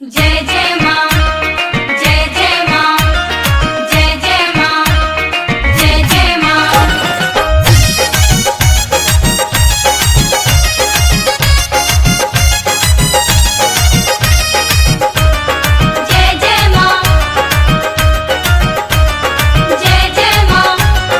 जय जय माँ जय जय माँ जय जय माँ जय जय माँ जय जय माँ जय जय माँ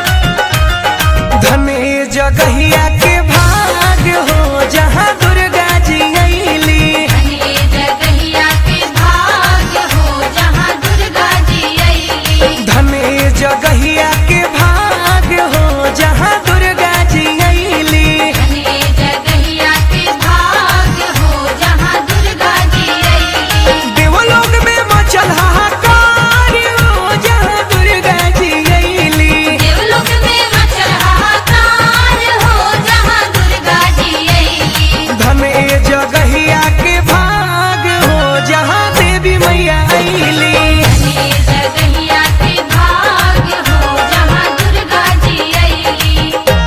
धने जगहिया के भाग हो जहाँ दुर्गा जी अली धने जगहिया के भाग्य हो जहाँ दुर्गा जी अइली धने जगहिया के भाग हो जहाँ दुर्गा जी अली धने जगहिया के भाग्य हो जहाँ दुर्गा जी अइली देवलोक में मचल हाहाकार हो जहाँ दुर्गा जी अली देवलोक में मचल हाहाकार हो जहाँ दुर्गा जी अइली धने जगहिया के भाग हो जहाँ देवी मैया अली धने जगहिया के भाग्य हो जहाँ दुर्गा जी अइली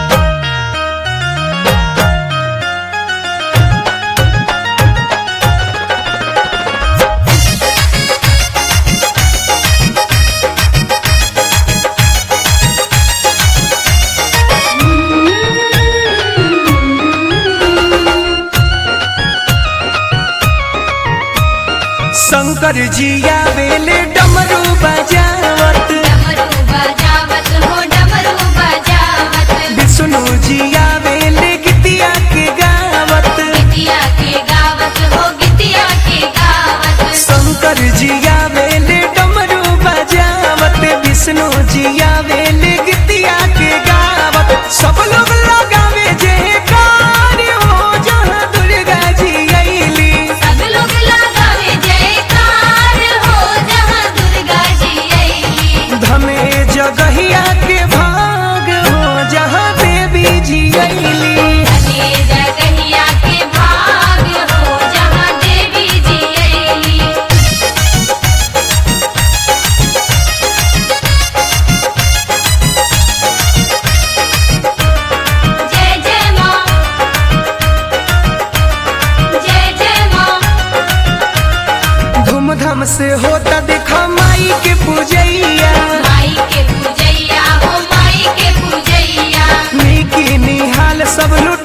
शंकर जी आवेले डमरू बजावत डमरू बजावत हो डमरू बजावत विष्णु जी आवेले गीतिया के गावत गितिया के गावत हो गितिया के गावत शंकर जी आवेले डमरू बजावत विष्णु जी आवेले गीतिया के गावत सब लोग लगावे जे कार्य हो जहाँ दुर्गा जी अली सब लोग लगावे जयकार हो जहाँ दुर्गा जी अइली धमे जगहिया के भाग हो जहाँ देवी जी अली धने जगहिया के भाग्य हो जहाँ देवी जी अइली जय जय माँ जय जय माँ धूमधाम से होता देखा माई के पूजैया माई के पूजैया हो माई के पूजैया नीकी निहाल सब लुट